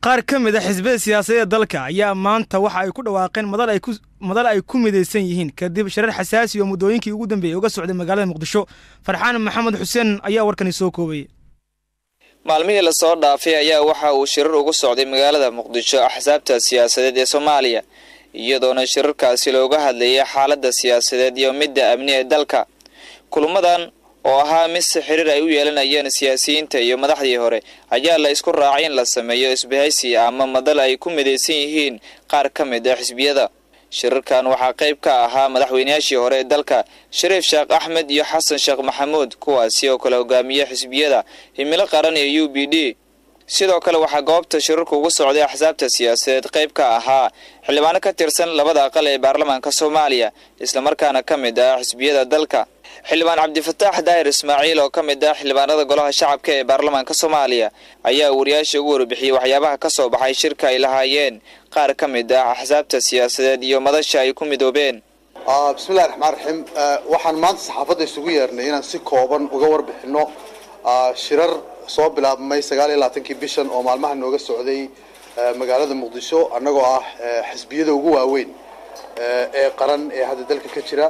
qaar ka mid a xisbiyada siyaasadeed dalka ayaa maanta waxa ay ku dhawaaqeen madal ay ku midaysan yihiin kadib shirar xasaasi oo muddooyinkii ugu dambeeyey uga socday magaalada muqdisho farxaan maxamed xuseen ayaa warkani soo koobay maalmihii lasoo dhaafay ayaa waxa uu shirar ugu socday magaalada muqdisho axsaabta siyaasadeed ee soomaaliya iyadoona shirarkaasi looga hadlayay xaaladda siyaasadeed iyo midda amni ee dalka kulamadan oo ahaa mid si xiriir ay u yeelanayeen siyaasiyiinta iyo madaxdii hore ayaa la isku raacay in la sameeyo isbahaysi ama madal ay ku midaysan yihiin qaar ka mid ah xisbiyada shirarkan waxaa qayb ka ahaa madaxweynayaashii hore ee dalka shariif sheekh axmed iyo xasan sheekh maxamuud kuwaasi oo kale hogaamiye xisbiyada himilo qaran iyo u b d sidoo kale waxaa goobta shirarku ugu socday axsaabta siyaasadeed qayb ka ahaa xildhibaano ka tirsan labada aqal ee baarlamaanka soomaaliya islamarkaana ka mid ah xisbiyada dalka xildhibaan cabdifataax daahir ismaaciil oo ka mid ah xildhibaanada golaha shacabka ee baarlamaanka soomaaliya ayaa wariyaasha ugu warbixiyey waxyaabaha ka soo baxay shirka ay lahaayeen qaar ka mid ah axsaabta siyaasadeed iyo madasha ay ku midoobeen bismillahi raxmaan raxiim waxaan maanta saxaafadda isugu yeernay inaan si kooban uga warbixinno shirar soo bilaabmay sagaal iyo labaatankii bishan oo maalmaha nooga socday magaalada muqdisho annagoo ah xisbiyada ugu waaweyn ee qaran ee hadda dalka ka jira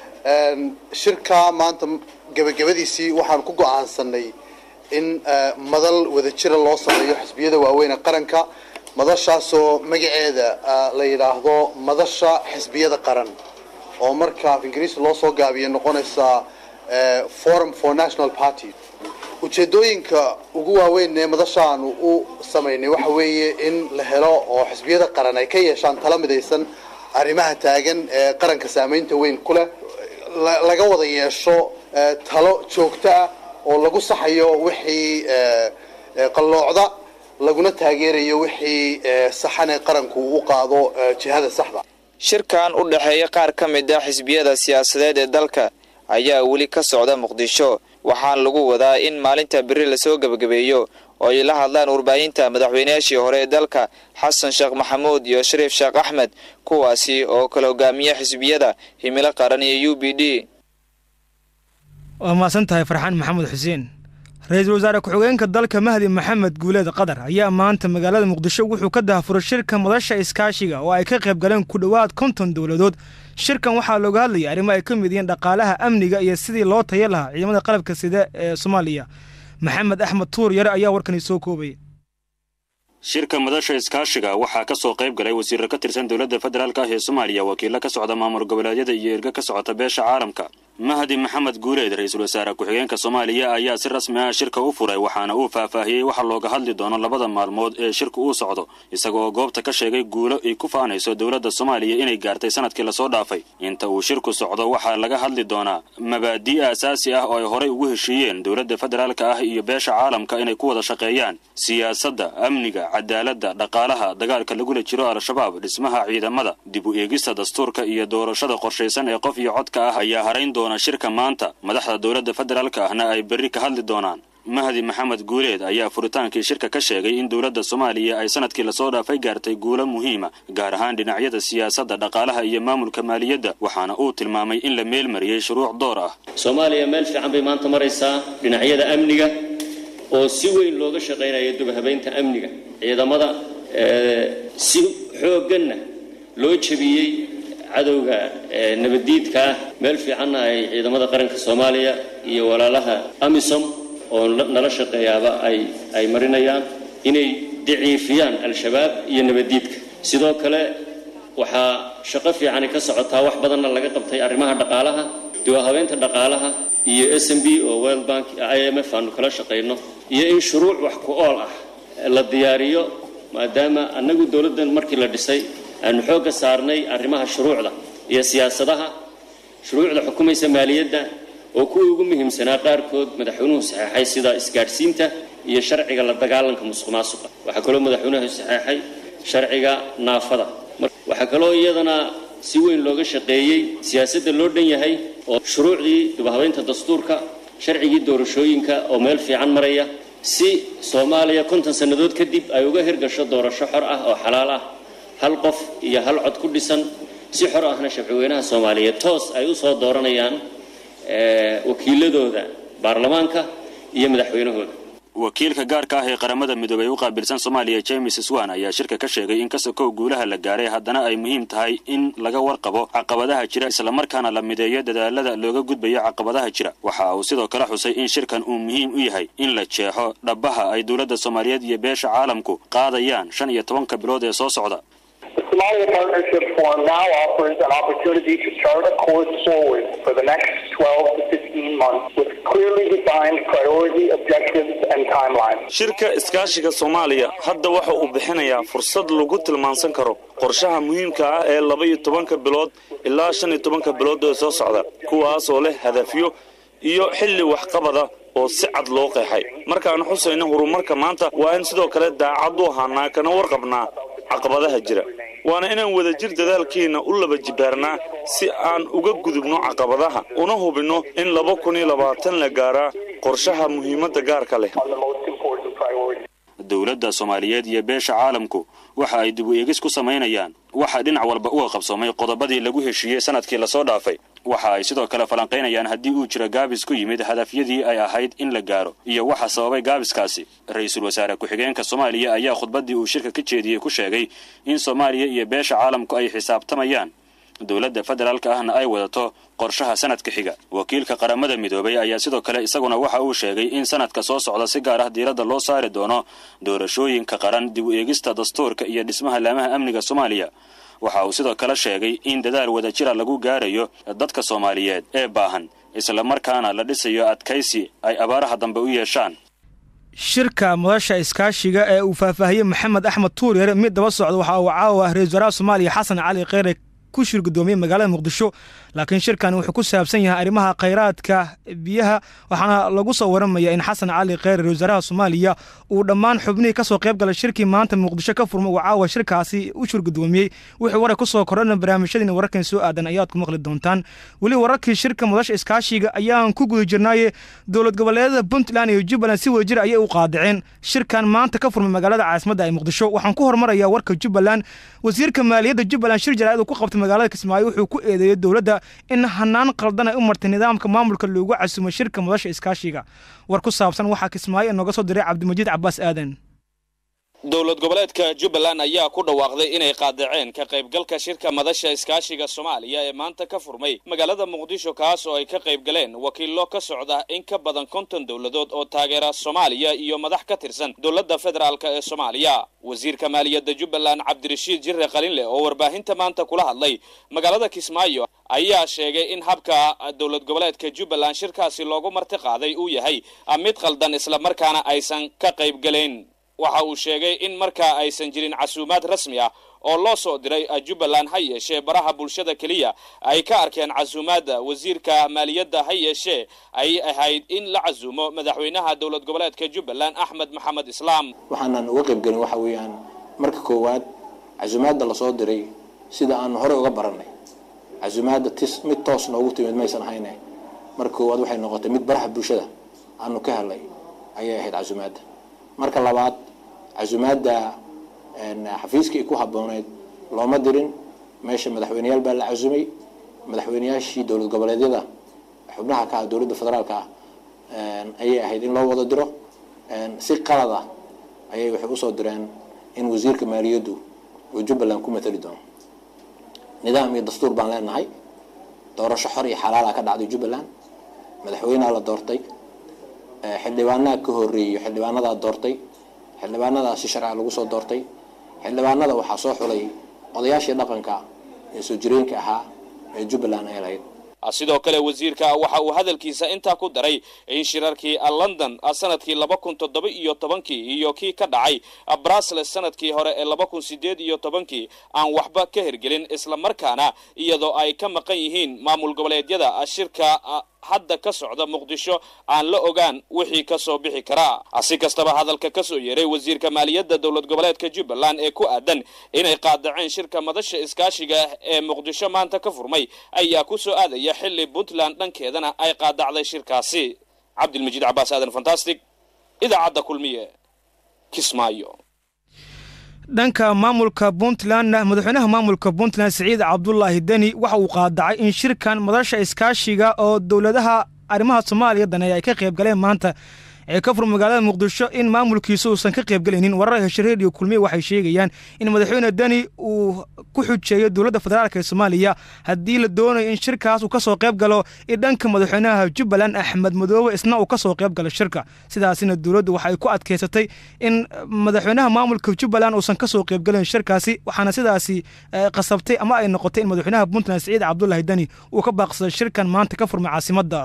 shirka maanta gebagabadiisii waxaan ku go-aansanay in madal wadajira loo sameeyo xisbiyada waaweyn ee qaranka madashaasoo magaceeda la yidhaahdo madasha xisbiyada qaran oo marka af ingiriisi loo soo gaabiya noqonaysa forum for national party ujeedooyinka ugu waaweyn ee madashaanu u samaynay waxa weeye in la helo oo xisbiyada qaran ay ka yeeshaan tala midaysan arrimaha taagan ee qaranka saameynta weyn ku leh laga wada yeesho talo joogto ah oo lagu saxayo wixii qalloocda laguna taageerayo wixii saxan ee qaranku u qaado jihada saxda shirkan u dhexeeya qaar ka mid ah xisbiyada siyaasadeed ee dalka ayaa weli ka socda muqdisho waxaana lagu wadaa in maalinta beri lasoo gebagabeeyo oo ay la hadlaan warbaahinta madaxweynayaashii hore ee dalka xasan sheekh maxamuud iyo shariif sheekh axmed kuwaasi oo kala hogaamiya xisbiyada himilo qaran iyo u b d waa mahadsan tahay farxaan maxamed xuseen ra-iisul wasaare ku-xigeenka dalka mahdi maxamed guuleed qatar ayaa maanta magaalada muqdisho wuxuu ka dahafuray shirka madasha iskaashiga oo ay ka qayb galeen ku dhowaad konton dowladood shirkan waxaa looga hadlayay arrimo ay ka mid yihiin dhaqaalaha amniga iyo sidii loo taya lahaa ciidamada qalabka sida ee soomaaliya maxamed axmed tuur yare ayaa warkani soo koobaya shirka madasha iskaashiga waxaa ka soo qayb galay wasiirro ka tirsan dowladda federaalk ah ee soomaaliya wakiilo ka socda maamul goboleedyada iyo erga ka socota beesha caalamka mahdi maxamed guuleed ra-iisul wasaare ku-xigeenka soomaaliya ayaa si rasmi ah shirka u furay waxaana uu faahfaahiyey waxa looga hadli doono labada maalmood ee shirka uu socdo isagoo goobta ka sheegay guulo ay ku faanayso dowladda soomaaliya inay gaartay sanadkii lasoo dhaafay inta uu shirku socdo waxaa laga hadli doonaa mabaadii aasaasi ah oo ay horay ugu heshiiyeen dowladda federaalka ah iyo beesha caalamka inay ku wada shaqeeyaan siyaasadda amniga cadaaladda dhaqaalaha dagaalka lagula jiro al-shabaab dhismaha ciidamada dib u eegista dastuurka iyo doorashada qorshaysan ee qof iyo codka ah ayaa harayn doona shirka maanta madaxda dowladda federaalka ahna ay berri ka hadli doonaan mahdi maxamed guuleed ayaa furitaankii shirka ka sheegay in dowladda soomaaliya ay sanadkii lasoo dhaafay gaartay guulo muhiima gaar ahaan dhinacyada siyaasadda dhaqaalaha iyo maamulka maaliyadda waxaana uu tilmaamay in la meelmariyey shuruuc door ah soomaaliya meel fiican bay maanta maraysaa dhinacyada amniga oo si weyn looga shaqaynayo dubhabaynta amniga ciidamada si xoogganna loo jebiyey cadowga nabaddiidka ah meel fiicanna ay ciidamada qaranka soomaaliya iyo walaalaha amisom oo nala shaqeeyaaba ay ay marinayaan inay daciifiyaan al-shabaab iyo nabaddiidka sidoo kale waxaa shaqo fiicani ka socotaa wax badanna laga qabtay arrimaha dhaqaalaha duwahabeynta dhaqaalaha iyo s m b oo world bank i m f aanu kala shaqayno iyo in shuruuc wax ku ool ah la diyaariyo maadaama annagu dowladdan markii la dhisay aanu xoogga saarnay arrimaha shuruucda iyo siyaasadaha shuruucda xukumaysa maaliyadda oo kuwii ugu muhiimsanaa qaarkood madaxweynuhu saxeexay sida isgaadhsiinta iyo sharciga la dagaalanka musuq maasuqa waxaa kaloo madaxweynuhu saxeexay sharciga naafada waxaa kaloo iyadana si weyn looga shaqeeyey siyaasadda loo dhan yahay oo shuruucdii dubahabeynta dastuurka sharcigii doorashooyinka oo meel fiican maraya si soomaaliya konton sannadood kadib ay uga hirgasho doorasho xor ah oo xalaal ah hal qof iyo hal cod ku dhisan si xor ahna shabcweynaha soomaaliyeed toos ay u soo dooranayaan wakiiladooda baarlamaanka iyo madaxweynahooda wakiilka gaarka ah ee qaramada midoobey u qaabilsan soomaaliya james swan ayaa shirka ka sheegay in kasokow guulaha la gaaray haddana ay muhiim tahay in laga warqabo caqabadaha jira islamarkaana la mideeyo dadaalada looga gudbayo caqabadaha jira waxa uu sidoo kale xusay in shirkan uu muhiim u yahay in la jeexo dhabbaha ay dowladda soomaaliyeed iyo beesha caalamku qaadayaan shan iyo tobanka bilood ee soo socda The Somalia Partnership Forum now offers an opportunity to chart a course forward for the next 12 to 15 months with clearly defined priority, objectives, and timelines. shirka iskaashiga soomaaliya hadda waxa uu bixinayaa fursad lagu tilmaansan karo qorshaha muhiimka ah ee laba iyo tobanka bilood ilaa shan iyo tobanka bilood ee soo socda kuwaasoo leh hadafyo iyo xilli waxqabada oo si cad loo qeexay markaan xusayno horumarka maanta waa in sidoo kale daacad u ahaanaa kana warqabnaa caqabadaha jira waana inaan wadajir dadaalkeenna u laba jibaarnaa si aan uga gudubno caqabadaha una hubinno in laba kun iyo labaatan la gaaraa qorshaha muhiimadda gaarka leh on the most important priorities. dowladda soomaaliyeed iyo beesha caalamku waxa ay dib u eegis ku samaynayaan waxaa dhinac walba uga qabsoomay qodobadii lagu heshiiyey sanadkii lasoo dhaafay waxa ay sidoo kale falanqaynayaan haddii uu jiro gaabis ku yimid hadafyadii ay ahayd in la gaaro iyo waxa sababay gaabiskaasi ra-iisul wasaare ku-xigeenka soomaaliya ayaa khudbaddii uu shirka ka jeediyey ku sheegay in soomaaliya iyo beesha caalamku ay xisaabtamayaan dowladda federaalka ahna ay wadato qorshaha sanadka xiga wakiilka qaramada midoobay ayaa sidoo kale isaguna waxa uu sheegay in sanadka soo socda si gaar ah diiradda loo saari doono doorashooyinka qaran dib u eegista dastuurka iyo dhismaha laamaha amniga soomaaliya waxa uu sidoo kale sheegay in dadaal wadajira lagu gaarayo dadka soomaaliyeed ee baahan islamarkaana la dhisayo adkaysi ay abaaraha dambe u yeeshaan shirka madasha iskaashiga ee uu faahfaahiyey maxamed axmed tuuryar mid daba socda waxa uu caawa ah ra-isul wasaaraha soomaaliya xasan cali kheyre ku shir gudoomiyey magaalada muqdisho laakiin shirkan wuxuu ku saabsan yahay arrimaha khayraadka biyaha waxaana lagu soo waramaya in xasan cali kheyre ra-isul wasaaraha soomaaliya uu dhammaan xubnihii kasoo qayb galay shirkii maanta muqdisho ka furma uu caawa shirkaasi u shir gudoomiyey wixii warar kusoo kordhana barnaamijyadiina wararkan soo aadan ayaad ku maqli doontaan weli wararkii shirka madasha iskaashiga ayaan ku guda jirnaaye dowlad goboleedada puntland iyo jubbaland si wadajir ayay u qaadaceen shirkan maanta ka furmay magaalada caasimadda ee muqdisho waxaan ku hormarayaa warka jubbaland wasiirka maaliyadda jubbaland shir jaraa'id uu ku qabtay magaalada kismaayo wuxuu ku eedeeyey dowladda in hanaan qaldan ay u martay nidaamka maamulka loogu casumay shirka madasha iskaashiga war ku saabsan waxaa kismaayo inooga soo diray cabdimajiid cabaas aadan dowlad goboleedka jubbaland ayaa ku dhawaaqday inay qaadaceen ka qaybgalka shirka madasha iskaashiga soomaaliya ee maanta ka furmay magaalada muqdisho kaas oo ay ka qayb galeen wakiillo ka socda in ka badan konton dowladood oo taageera soomaaliya iyo madax ka tirsan dowladda federaalk ee soomaaliya wasiirka maaliyadda jubbaland cabdirashiid jirre qalinleh oo warbaahinta maanta kula hadlay magaalada kismaayo ayaa sheegay in habka dowlad goboleedka jubbaland shirkaasi loogu marti qaaday uu yahay mid qaldan islamarkaana aysan ka qayb galayn waxa uu sheegay in markaa aysan jirin casuumaad rasmi ah oo loo soo diray jubbaland ha yeeshee baraha bulshada keliya ay ka arkeen casuumaadda wasiirka maaliyadda ha yeeshee ay ahayd in la casuumo madaxweynaha dowlad goboleedka jubbaland axmed maxamed islaam waxaanan uga qayb gelin waxa weeyaan marka koowaad casuumaadda lasoo diray sida aanu horey uga barannay casuumaadda tis mid toos noogu timid maysan ahayne marka koowaad waxay noqotay mid baraha bulshada aanu ka helay ayay ahayd casuumaadda marka labaad casuumaadda xafiiskii ku habbooneyd looma dirin meesha madaxweyneyaal baa la casumay madaxweyneyaashii dowlad goboleedyada xubnaha ka ah dowladda federaalka ah ayay ahayd in loo wada diro si qalad ah ayay waxay usoo direen in wasiirka maaliyaddu uu jubbaland ku matali doono nidaam iyo dastuur baan leenahay doorasho xor iyo xalaala ka dhacday jubbaland madaxweyneha la doortay xildhibaanaha ka horeeyo xildhibaanadaa doortay xildhibaanadaa si sharciga lagu soo doortay xildhibaanada waxaa soo xulay odayaashii dhaqanka ee soo jireenka ahaa ee jubbaland ay lahayd sidoo kale wasiirka waxa uu hadalkiisa intaa ku daray in shirarkii london sanadkii laba kun toddoba iyo tobankii iyo kii ka dhacay brussels sanadkii hore ee laba kun sideed iyo tobankii aan waxba ka hergelin islamarkaana iyadoo ay ka maqan yihiin maamul goboleedyada shirka hadda ka socda muqdisho aan la ogaan wixii ka soo bixi karaa si kastaba hadalka ka soo yeeray wasiirka maaliyadda dowlad goboleedka jubbaland ee ku aadan inay qaadaceen shirka madasha iskaashiga ee muqdisho maanta ka furmay ayaa ku soo aadaya xilli puntland dhankeedana ay qaadacday shirkaasi cabdilmajiid cabaas aadan fantastic idaacadda kulmiye kismaayo dhanka maamulka puntlandna madaxweynaha maamulka puntland siciid cabdulaahi deni waxa uu qaadacay in shirkan madasha iskaashiga oo dowladaha arrimaha soomaaliya daneeya ay ka qayb galeen maanta ee ka fur magaalada muqdisho in maamulkiisa uusan ka qaybgelaynin warar heshe reediyo kulmiye waxay sheegayaan in madaxweyne deni uu ku xujeeyo dowladda federaalk ee soomaaliya haddii la doonayo in shirkaas uu ka soo qayb galo in dhanka madaxweynaha jubbaland axmed madoobe isna uu ka soo qayb galo shirka sidaasina dowladdu waxay ku adkaysatay in madaxweynaha maamulka jubbaland uusan ka soo qaybgelin shirkaasi waxaana sidaasi qasabtay ama ay noqotay in madaxweynaha puntland siciid cabdulaahi deni uu ka baaqsaday shirkan maanta ka furmay caasimadda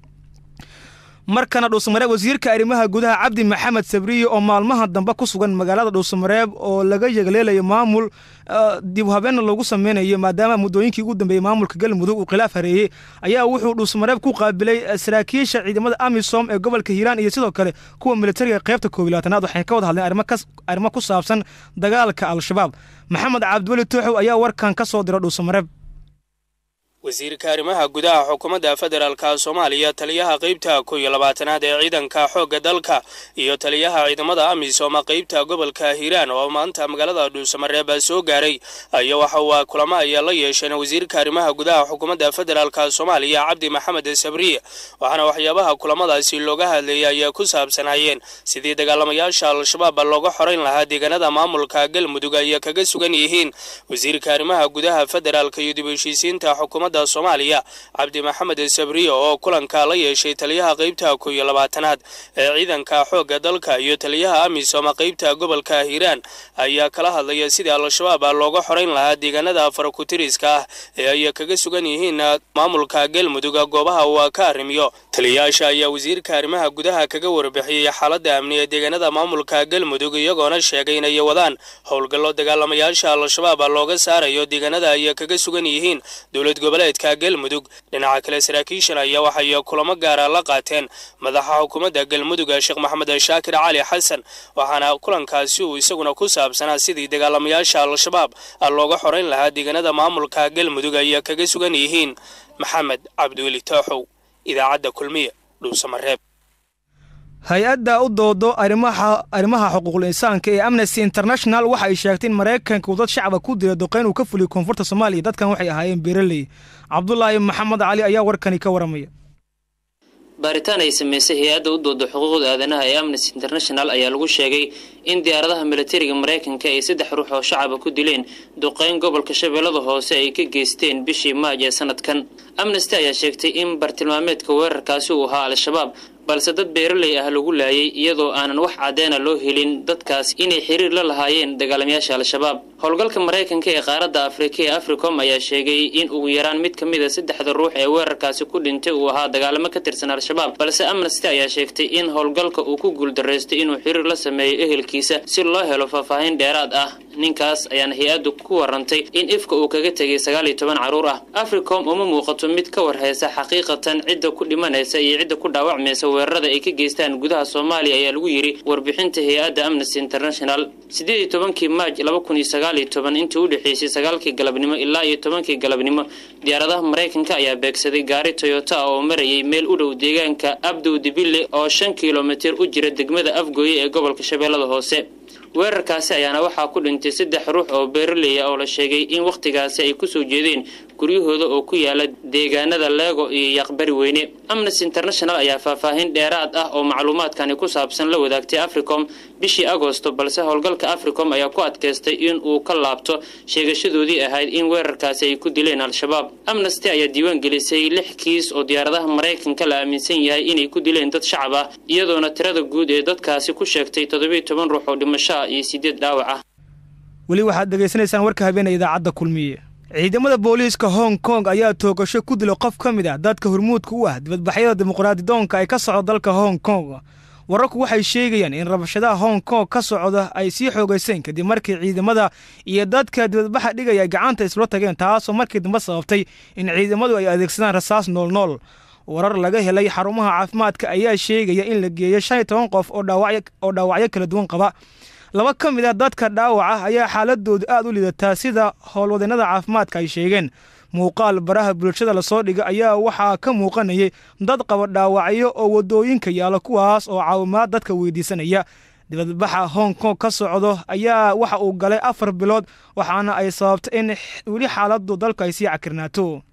markana dhuusamareeb wasiirka arrimaha gudaha cabdi maxamed sabriye oo maalmaha dambe ku sugan magaalada dhuusamareeb oo laga yegleelayo maamul dib habeenna loogu sameynayo maadaama muddooyinkii ugu dambeeyey maamulka galmudug uu khilaaf hareeyey ayaa wuxuu dhuusamareeb ku qaabilay saraakiisha ciidamada amisom ee gobolka hiiraan iyo sidoo kale kuwa militariga qaybta koob iyo labaatanaad waxay ka wada hadleen arrimo ku saabsan dagaalka al-shabaab maxamed cabdiweli tooxow ayaa warkan ka soo dira dhuusamareeb wasiirka arrimaha gudaha xukuumadda federaalka soomaaliya taliyaha qaybta kow iyo labaatanaad ee ciidanka xoogga dalka iyo taliyaha ciidamada amisom qaybta gobolka hiiraan oo maanta magaalada dhuusamareeb soo gaaray ayaa waxa uu kulamo ayaa la yeesheen wasiirka arrimaha gudaha xukuumadda federaalka soomaaliya cabdi maxamed sabriye waxaana waxyaabaha kulamadaasi looga hadlayay ayaa ku saabsanaayeen sidii dagaalamayaasha al-shabaab looga xorayn lahaa deegaanada maamulka galmudug ay kaga sugan yihiin wasiirka arrimaha gudaha federaalka iyo dib u heshiisiinta xukuumadda soomaaliya cabdi maxamed sabriye oo kulanka la yeeshay taliyaha qaybta kow iyo labaatanaad ee ciidanka xoogga dalka iyo taliyaha amisom qaybta gobolka hiiraan ayaa kala hadlaya sidii al-shabaab looga xorayn lahaa deegaanada farakutiriska ah ee ay kaga sugan yihiin maamulka galmudug goobaha uu ka arrimiyo taliyayaasha ayaa wasiirka arrimaha gudaha kaga warbixiyey xaaladda amni ee deegaanada maamulka galmudug iyagoona sheegay inay wadaan howlgallo dagaalamayaasha al-shabaab looga saarayo deegaanada ay kaga sugan yihiin dowlad goboleedka galmudug dhinaca kale saraakiishan ayaa waxay kulamo gaara la qaateen madaxa xukuumadda galmudug sheekh maxamed shaakir cali xasan waxaana kulankaasi uu isaguna ku saabsanaa sidii dagaalamayaasha al-shabaab looga xorayn lahaa deegaanada maamulka galmudug ay kaga sugan yihiin maxamed cabdiweli tooxow idaacadda kulmiye dhuusamareeb hay-adda u doodo arrimaha arrimaha xuquuqul insaanka ee amnesty international waxa ay sheegtay in maraykanka uu dad shacaba ku dila doqeyn uu ka fuliyo koonfurta soomaaliya dadkan waxay ahaayeen beeraley cabdulaahi maxamed cali ayaa warkani ka waramaya baaritaan ay samaysay hay-adda u dooda xuquuqda aadanaha ee amnesty international ayaa lagu sheegay in diyaaradaha militariga maraykanka ay saddex ruux oo shacaba ku dileen duqeyn gobolka shabeellada hoose ay ka geysteen bishii maaj ee sanadkan amnesty ayaa sheegtay in bartilmaameedka weerarkaasi uu ahaa al-shabaab balse dad beeraley ah lagu laayay iyadoo aanan wax caddeena loo helin dadkaas inay xiriir la lahaayeen dagaalamayaasha al-shabaab howlgalka maraykanka ee qaaradda afrika ee africom ayaa sheegay in ugu yaraan mid ka mid a saddexda ruux ee weerarkaasi ku dhintay uu ahaa dagaalamo ka tirsan al-shabaab balse amnesty ayaa sheegtay in howlgalka uu ku guuldaraystay inuu xiriir la sameeyo ehelkiisa si loo helo faahfaahin dheeraad ah ninkaas ayaana hay-addu ku warantay in ifka uu kaga tegay sagaal iyo toban carruur ah africom uma muuqato mid ka warhaysa xaqiiqatan cidda ku dhimanaysa iyo cidda ku dhaawacmaysa weerarada ay ka geystaan gudaha soomaaliya ayaa lagu yidhi warbixinta hay-adda amnesty international siddeed iyo tobankii maaj laba kun iyo sagaal iyo toban intii u dhexeysay sagaalkii galabnimo ilaa iyo tobankii galabnimo diyaaradaha maraykanka ayaa beegsaday gaari toyota ah oo marayay meel u dhow deegaanka abdow dibille oo shan kilomitir u jira degmada afgooye ee gobolka shabeellada hoose weerarkaasi ayaana waxaa ku dhintay saddex ruux oo beeraleya oo la sheegay in wakhtigaasi ay kusoo jeedeen guryahooda oo ku yaala deegaanada leego iyo yaqbari weyne amnesty international ayaa faahfaahin dheeraad ah oo macluumaadkani ku saabsan la wadaagtay africom bishii agosto balse howlgalka africom ayaa ku adkaystay in uu ka laabto sheegashadoodii ahayd in weerarkaasi ay ku dileen al-shabaab amnesty ayaa diiwaan gelisay lix kiis oo diyaaradaha maraykanka la aaminsan yahay inay ku dileen dad shacab ah iyadoona tirada guud ee dadkaasi ku sheegtay toddobiiyo toban ruux oo dhimasho ah iyo sideed dhaawac ah weli waxaad dhegaysanaysaan warka habeenee idaacadda kulmiye ciidamada booliiska hong kong ayaa toogasho ku dila qof ka mid ah dadka hormuudka u ah dibadbaxyada dimuqraadidoonka ay ka socdo dalka hong kong wararku waxay sheegayaan in rabashadaha hong kong ka socda ay sii xoogayseen kadib markii ciidamada iyo dadka dibadbaxa dhigaya gacanta isla tageen taasoo markii dambe sababtay in ciidamadu ay adeegsadaan rasaas noolnool warar laga helay xarumaha caafimaadka ayaa sheegaya in la geeyo shan iyo toban qof oo dhaawacyo kala duwan qaba laba ka mid a dadka dhaawaca ayaa xaaladoodu aad u lidataa sida howlwadeennada caafimaadka ay sheegeen muuqaal baraha bulshada lasoo dhiga ayaa waxaa ka muuqanayay dad qaba dhaawacyo oo waddooyinka yaala kuwaas oo caawimaad dadka weydiisanaya dibadbaxa hong kong ka socdo ayaa waxa uu galay afar bilood waxaana ay sababtay in weli xaaladu dalku ay sii cakirnaato